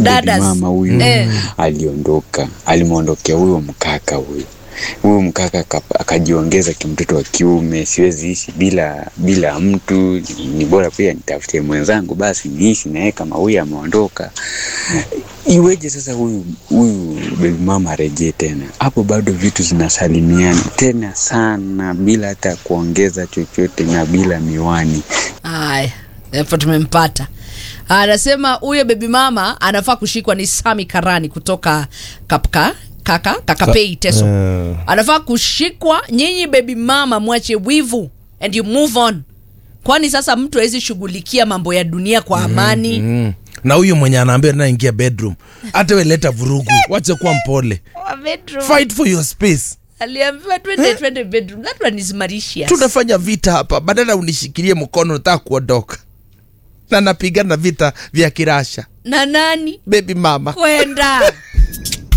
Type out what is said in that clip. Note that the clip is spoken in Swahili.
Dadas. mama huyu Eh. aliondoka, alimwondokea huyo mkaka huyo huyu mkaka aka- akajiongeza kimtoto wa kiume, siwezi ishi bila bila mtu, ni bora pia nitafutie mwenzangu, basi niishi naye kama huyu ameondoka. Iweje sasa huyu huyu baby mama arejee tena? Hapo bado vitu zinasalimiana tena sana, bila hata kuongeza chochote na bila miwani. Haya, hapo tumempata. Anasema huyo bebi mama anafaa kushikwa ni Sami Karani kutoka Kapka kaka Kakapei Teso. Eh. Anafaa kushikwa. Nyinyi bebi mama, mwache wivu and you move on, kwani sasa mtu hawezi shughulikia mambo ya dunia kwa amani. Mm. na huyu mwenye anaambia naingia bedroom hata weleta vurugu wache kuwa mpole Wa bedroom. fight for your space Aliambiwa twende twende bedroom. That one is Mauritius. tunafanya vita hapa badala unishikilie mkono nataka kuondoka na napigana vita vya kirasha na nani bebi mama kwenda